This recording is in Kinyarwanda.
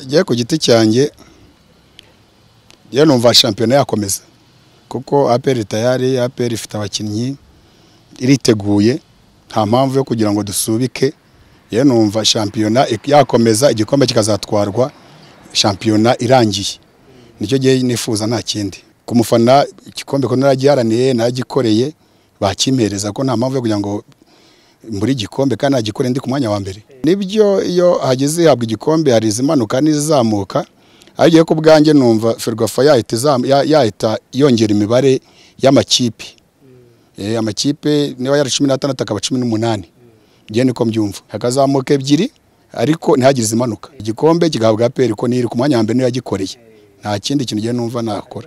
Njye ku giti cyanjye njye numva shampiyona yakomeza kuko APR tayari APR ifite abakinnyi iriteguye nta mpamvu yo kugira ngo dusubike njye numva shampiyona yakomeza igikombe kikazatwarwa shampiyona irangiye nicyo gihe nifuza nta kindi ku mufana igikombe ko naragiharaniye naragikoreye bakimpereza ko nta mpamvu yo kugira ngo mbure igikombe kandi nagikoreye ndi ku mwanya wa mbere nibyo iyo hageze ihabwa igikombe hari izimanuka n'izizamuka ariko njye ku bwanjye numva ferwafa yahita izamu- ya- yahita yongera imibare y'amakipe Eh, amakipe niba yari cumi n'atandatu akaba cumi n'umunani njye niko mbyumva hakazamuka ebyiri ariko ntihagire izimanuka igikombe kigahabwa aperi ko niri ku mwanya wa mbere niyo yagikoreye nta kindi kintu njye numva nakora